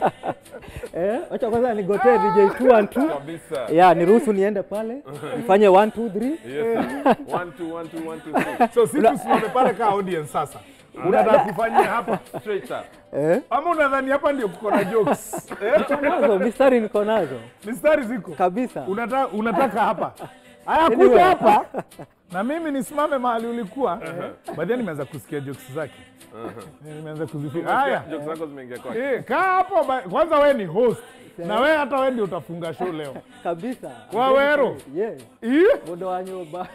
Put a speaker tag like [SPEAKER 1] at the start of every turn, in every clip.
[SPEAKER 1] Eh, acha kwanza nigotee DJ 2 and 2.
[SPEAKER 2] Kabisa.
[SPEAKER 1] Yeah, niruhusu niende pale nifanye 1 2 3.
[SPEAKER 2] Yes. sir. One, two, one, two, one, two, three.
[SPEAKER 3] So si tusimame pale ka audience sasa. Unataka kufanyia hapa
[SPEAKER 2] Straight up.
[SPEAKER 1] Eh?
[SPEAKER 3] ama unadhani hapa ndio kuko na jokes? Eh?
[SPEAKER 1] Niko nazo, mistari niko nazo
[SPEAKER 3] Mistari ziko.
[SPEAKER 1] kabisa.
[SPEAKER 3] Unataka unataka hapa. Haya
[SPEAKER 1] Anyway.
[SPEAKER 3] kuja hapa. Na mimi nisimame mahali ulikuwa. Baadaye nimeanza kusikia jokes zake. Eh, Nimeanza kuzifika. Haya.
[SPEAKER 2] Jokes zako zimeingia kwake.
[SPEAKER 3] Eh, kaa hapo ba- kwanza we ni host. Na we hata we ndio utafunga show leo.
[SPEAKER 1] Kabisa.
[SPEAKER 3] Wawero.
[SPEAKER 1] Yes.
[SPEAKER 3] Ih?
[SPEAKER 1] Muda wa nyumba.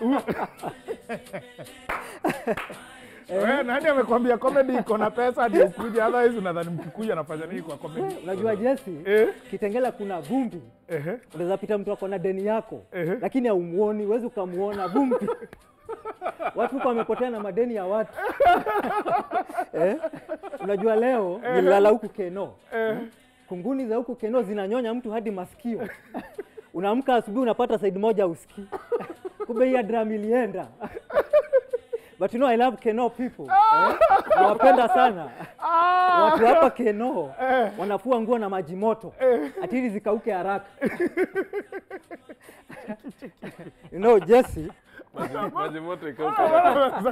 [SPEAKER 3] We, nani amekwambia comedy iko na pesa ndio ukuja? Otherwise unadhani mkikuja nafanya nini kwa comedy?
[SPEAKER 1] Unajua Jesse,
[SPEAKER 3] Eh?
[SPEAKER 1] Kitengela kuna vumbi.
[SPEAKER 3] Ehe.
[SPEAKER 1] Unaweza pita mtu ako na deni yako
[SPEAKER 3] Ehe.
[SPEAKER 1] lakini haumuoni, huwezi ukamuona vumbi. Watu huko wamepotea na madeni ya watu eh? Unajua leo nililala huku Keno, kunguni za huku Keno zinanyonya mtu hadi masikio. Unaamka asubuhi unapata side moja usikii, kumbe hii drum ilienda. But you know I love Keno people eh? Nawapenda sana watu hapa Keno wanafua nguo na maji moto ati ili zikauke haraka. you know Jesse,
[SPEAKER 2] Maji- Maji moto ikauka.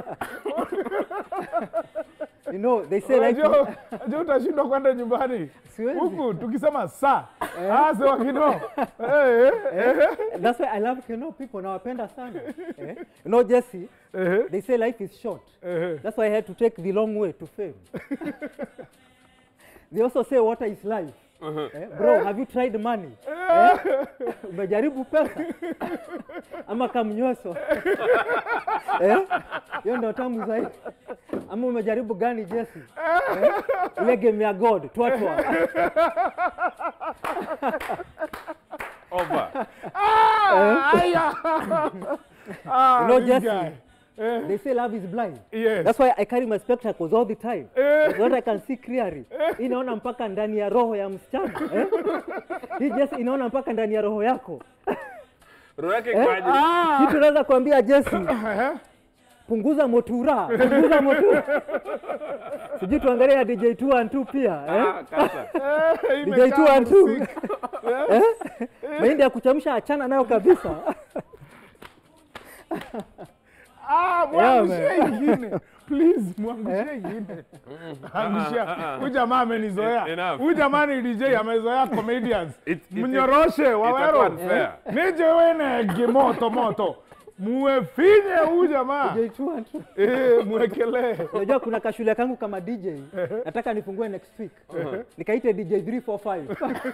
[SPEAKER 1] you know they say like
[SPEAKER 3] Unajua unajua utashindwa kwenda nyumbani
[SPEAKER 1] Siwezi.
[SPEAKER 3] huku tukisema saa ah, sewa kino Eh, eh, eh,
[SPEAKER 1] that's why I love Keno people nawapenda sana eh? You know Jesse,
[SPEAKER 3] eh,
[SPEAKER 1] they say life is short.
[SPEAKER 3] eh.
[SPEAKER 1] That's why I had to take the long way to fame. they also say water is life. Eh, bro, have you tried money? Eh? Umejaribu pesa ama kamnyweso? Eh? Hiyo ndio tamu zaidi. Ama umejaribu gani Jesse? Eh? Ile game ya God, twatwa.
[SPEAKER 2] Over.
[SPEAKER 3] Aya. Ah,
[SPEAKER 1] You know,
[SPEAKER 3] this
[SPEAKER 1] Jesse,
[SPEAKER 3] guy. Eh,
[SPEAKER 1] They say love is blind.
[SPEAKER 3] yes.
[SPEAKER 1] That's why I carry my spectacles all the time.
[SPEAKER 3] Eh.
[SPEAKER 1] So that I can see clearly. Hii inaona mpaka ndani ya roho ya msichana. Eh? Hii Jesse inaona mpaka ndani ya roho yako.
[SPEAKER 2] Roho yake ikaje?
[SPEAKER 3] Ah,
[SPEAKER 1] Kitu naweza kuambia Jesse,
[SPEAKER 3] eh,
[SPEAKER 1] punguza motura, punguza motura. Sijui tuangalie ya DJ 2 and 2 pia. Eh?
[SPEAKER 2] Ah, kata.
[SPEAKER 3] eh,
[SPEAKER 1] DJ
[SPEAKER 3] imekaa
[SPEAKER 1] 2 and 2.
[SPEAKER 3] msik.
[SPEAKER 1] Eh? Mahindi ya kuchemsha achana nayo kabisa.
[SPEAKER 3] Ah, mwangushie
[SPEAKER 1] Yeah,
[SPEAKER 3] ingine please, mwangushie ingine. Angushia. Huyu jamaa amenizoea.
[SPEAKER 2] Enough.
[SPEAKER 3] Huyu jamaa ni DJ amezoea comedians.
[SPEAKER 2] It- it-
[SPEAKER 3] Mnyoroshe
[SPEAKER 2] Itakuwa
[SPEAKER 3] wawero.
[SPEAKER 2] unfair.
[SPEAKER 3] Nije wenege moto moto. Muefinye huyu jamaa.
[SPEAKER 1] DJ 2 and 2.
[SPEAKER 3] Eh, mwekelee.
[SPEAKER 1] Unajua kuna kashule kangu kama DJ. Nataka nifungue next week. Nikaite DJ 345.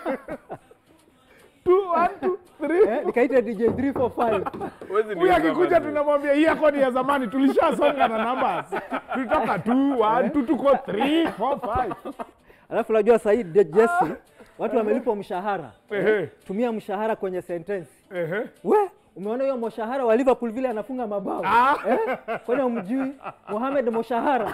[SPEAKER 3] Two, one, two, three.
[SPEAKER 1] Eh? Nikaite DJ 345.
[SPEAKER 2] Huwezi
[SPEAKER 3] Huyu
[SPEAKER 2] niuza
[SPEAKER 3] akikuja
[SPEAKER 2] bado.
[SPEAKER 3] tunamwambia hii yako ni ya zamani, tulishasonga na numbers. Tulitoka 2 1 2 tuko 3 4 5.
[SPEAKER 1] Alafu unajua sasa hii De- Jesse watu wamelipwa mshahara.
[SPEAKER 3] Ehe.
[SPEAKER 1] Tumia mshahara kwenye sentensi.
[SPEAKER 3] Ehe.
[SPEAKER 1] We, umeona hiyo mshahara wa Liverpool vile anafunga mabao?
[SPEAKER 3] Ah.
[SPEAKER 1] Eh? Kwani umjui Mohamed Moshahara?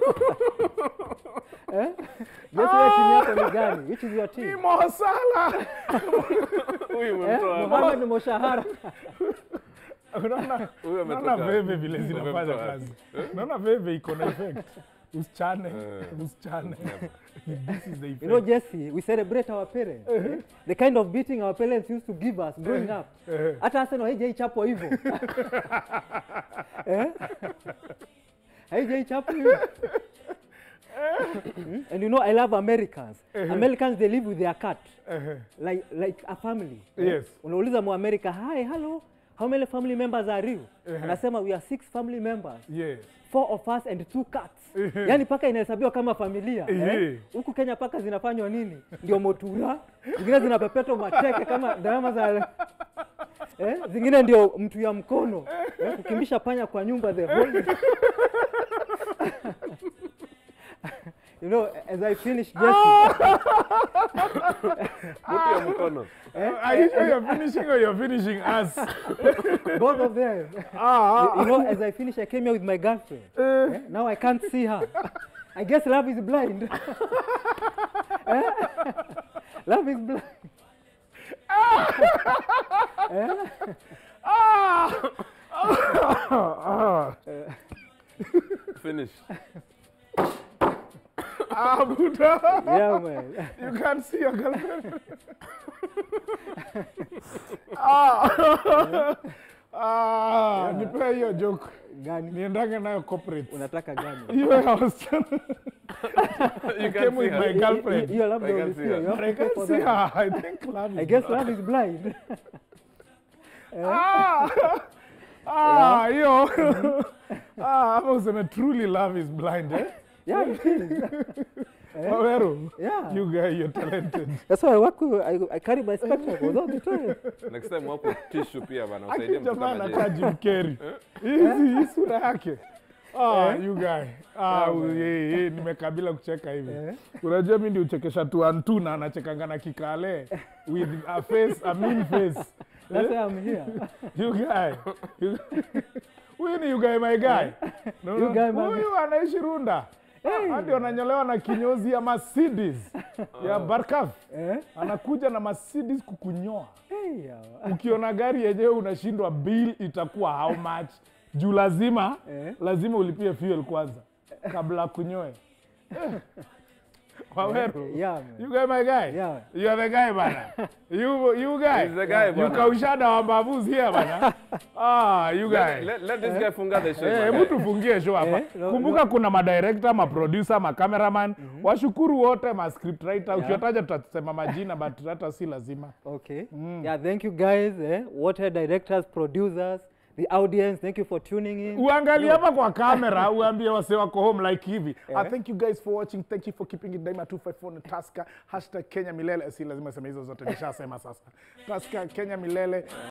[SPEAKER 1] eh? Jesse wewe timu yako ni gani? Which is your
[SPEAKER 3] Ni
[SPEAKER 1] team?
[SPEAKER 3] Mo Salah.
[SPEAKER 2] Huyu
[SPEAKER 1] Eh?
[SPEAKER 2] umemtoa hapa.
[SPEAKER 1] Mohamed Moshahara.
[SPEAKER 3] Unaona?
[SPEAKER 2] Huyu ametoka.
[SPEAKER 3] Unaona veve vile zinafanya
[SPEAKER 2] Umemtoa wapi?
[SPEAKER 3] kazi. Unaona veve iko na effect. Usichane, usichane. This is the
[SPEAKER 1] You know
[SPEAKER 3] effect.
[SPEAKER 1] Jesse, we celebrate our parents. eh? The kind of beating our parents used to give us growing up.
[SPEAKER 3] Eh.
[SPEAKER 1] Hata Arsenal haijaichapwa hivyo. Eh? Haijaichapwa hivyo. Mm? And you know I love Americans. Americans they live with their cat
[SPEAKER 3] Ehe.
[SPEAKER 1] like like a family. eh?
[SPEAKER 3] Yes.
[SPEAKER 1] Unauliza Muamerika, "Hi, hello. How many family members are you?" Anasema we are six family members.
[SPEAKER 3] Yes.
[SPEAKER 1] Four of us and two cats. Yaani paka inahesabiwa kama familia.
[SPEAKER 3] Ehe.
[SPEAKER 1] eh? Huku Kenya paka zinafanywa nini? Ndio motura. Zingine zinapepetwa mateke kama drama za eh? Zingine ndio mtu ya mkono. Eh? Kukimbisha panya kwa nyumba the whole You know, as I finish Jesse,
[SPEAKER 2] Mtu ya mkono.
[SPEAKER 3] Are you sure you're finishing or you're finishing us?
[SPEAKER 1] both of them.
[SPEAKER 3] Ah,
[SPEAKER 1] You know, as I finish, I came here with my girlfriend. Eh? Now I can't see her. I guess love is blind. Eh? Love is blind.
[SPEAKER 2] Finish.
[SPEAKER 3] ah, Buddha.
[SPEAKER 1] Yeah, man.
[SPEAKER 3] You can't see your girlfriend. ah. ah, nipe hiyo joke.
[SPEAKER 1] Gani?
[SPEAKER 3] Niendange nayo corporate.
[SPEAKER 1] Unataka gani?
[SPEAKER 3] Hiyo ya wasichana.
[SPEAKER 2] You
[SPEAKER 3] came
[SPEAKER 2] can
[SPEAKER 3] with
[SPEAKER 2] see
[SPEAKER 3] my
[SPEAKER 2] her.
[SPEAKER 3] girlfriend.
[SPEAKER 1] Hiyo labda
[SPEAKER 2] I can
[SPEAKER 1] ulisikia.
[SPEAKER 2] see her.
[SPEAKER 1] You have
[SPEAKER 3] But I
[SPEAKER 1] to pay
[SPEAKER 3] can't
[SPEAKER 1] for
[SPEAKER 3] see
[SPEAKER 1] that.
[SPEAKER 3] her. I think love
[SPEAKER 1] I
[SPEAKER 3] is
[SPEAKER 1] guess love is blind.
[SPEAKER 3] Ah, ah, hiyo ah, ama useme truly love is blind eh?
[SPEAKER 1] Yeah, it is.
[SPEAKER 3] Waweru,
[SPEAKER 1] Yeah.
[SPEAKER 3] you guy, you're talented.
[SPEAKER 1] That's why I work with, I, I carry my spectacles all the time.
[SPEAKER 2] Next time wako tissue pia bana usaidie
[SPEAKER 3] Aki
[SPEAKER 2] mtu
[SPEAKER 3] jamaa
[SPEAKER 2] kama
[SPEAKER 3] anakaa
[SPEAKER 2] Jay.
[SPEAKER 3] Jim Carrey. Hizi hii sura yake. Ah, you guy. Ah, ye, ye, nimekabila kucheka hivi. Unajua mimi ndio uchekesha tu antu na anachekanga na kikale with a face, a mean face.
[SPEAKER 1] That's why I'm here.
[SPEAKER 3] You guy. You- Huyu ni you guy my guy. No,
[SPEAKER 1] You
[SPEAKER 3] no,
[SPEAKER 1] guy my
[SPEAKER 3] Huyu anaishi Runda. Hadi wananyolewa na kinyozi ya Mercedes ya Barkaf.
[SPEAKER 1] Eh?
[SPEAKER 3] Anakuja na Mercedes kukunyoa.
[SPEAKER 1] Hey, yawa.
[SPEAKER 3] Ukiona gari yenyewe unashindwa bill itakuwa how much? Juu lazima
[SPEAKER 1] Eh?
[SPEAKER 3] lazima ulipie fuel kwanza kabla kunyoe. Eh. Waweru.
[SPEAKER 1] Yeah, man.
[SPEAKER 3] You guy my guy?
[SPEAKER 1] Yeah.
[SPEAKER 3] You are the guy bana. You you guy.
[SPEAKER 2] He's the guy,
[SPEAKER 3] You
[SPEAKER 2] bana.
[SPEAKER 3] kaushada wa mbavuzi here bana. Ah, you
[SPEAKER 2] Let,
[SPEAKER 3] guy.
[SPEAKER 2] let, let this guy funga the show.
[SPEAKER 3] Eh,
[SPEAKER 2] my
[SPEAKER 3] hebu
[SPEAKER 2] guy.
[SPEAKER 3] tufungie show hapa.
[SPEAKER 1] Eh, no,
[SPEAKER 3] Kumbuka kuna madirector, maproducer, macameraman. Washukuru wote, ma script writer. Ukiwataja tutasema majina but hata si lazima.
[SPEAKER 1] Okay. Yeah, thank you guys. Eh? Water directors, producers, the audience, thank you for tuning in.
[SPEAKER 3] uangalie hapa kwa kamera uambie wase wako home like hivi uh, thank you guys for watching thank you for keeping it daima 254 na taska hashtag kenya milele si lazima sema hizo zote nishasema sasa taska kenya milele